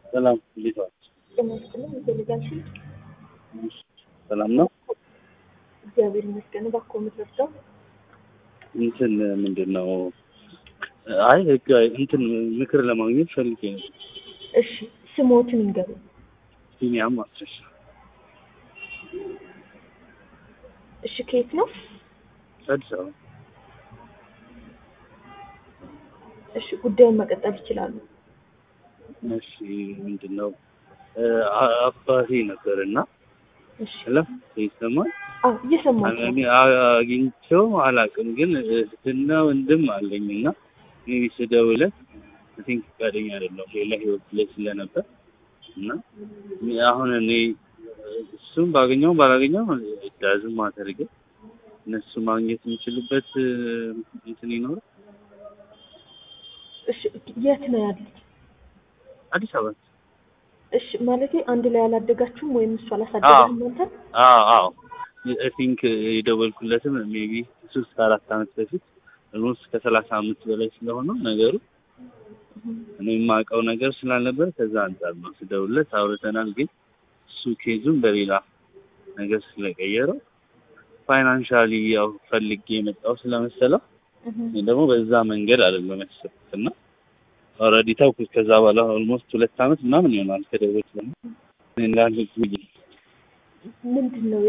ሰላም እንዴት ዋልሽ? ጤና ይስጥልኝ ይፈልጋልሽ? ሰላም ነው። እግዚአብሔር ይመስገን። እባክዎ የምትረዳው? እንትን ምንድን ነው? አይ ህግ እንትን ምክር ለማግኘት ፈልጌ ነው። እሺ ስሞትን ይንገሩ። ቢኒያም ማስረሻ እሺ ከየት ነው? አዲስ አበባ። እሺ ጉዳዩን መቀጠል ይችላሉ። እሺ ምንድን ነው አ- አባቴ ነበር እና እሺ ለም ይሰማል አዎ እየሰማሁ ነው። እኔ አግኝቼው አላውቅም፣ ግን እህትና ወንድም አለኝ እና ሜቢ ስደውለት አይ ቲንክ ፈቃደኛ አይደለም ሌላ ህይወት ላይ ስለነበር እና አሁን እኔ እሱም ባገኘው ባላገኘው ዳዝም ማተር ግን እነሱ ማግኘት የሚችሉበት እንትን ይኖራል። እሺ የት ነው ያሉት? አዲስ አበባ እሺ ማለቴ አንድ ላይ አላደጋችሁም ወይም እሱ አላሳደገህም አንተ? አዎ አዎ አይ ቲንክ የደወልኩለትም ሜቢ ሶስት አራት አመት በፊት ኦልሞስት ከሰላሳ አመት በላይ ስለሆነው ነገሩ እኔ የማውቀው ነገር ስላልነበር ከዛ አንጻር ነው ስደውልለት አውርተናል። ግን እሱ ኬዙን በሌላ ነገር ስለቀየረው ፋይናንሻሊ ያው ፈልጌ የመጣው ስለመሰለው እኔ ደግሞ በዛ መንገድ አይደለም ያሰብኩት እና ኦልሬዲ ተውኩት። ከዛ በኋላ ኦልሞስት ሁለት አመት ምናምን ይሆናል ከደወልኩ ደግሞ እኔ እንዳልኩት ብዬ ምንድን ነው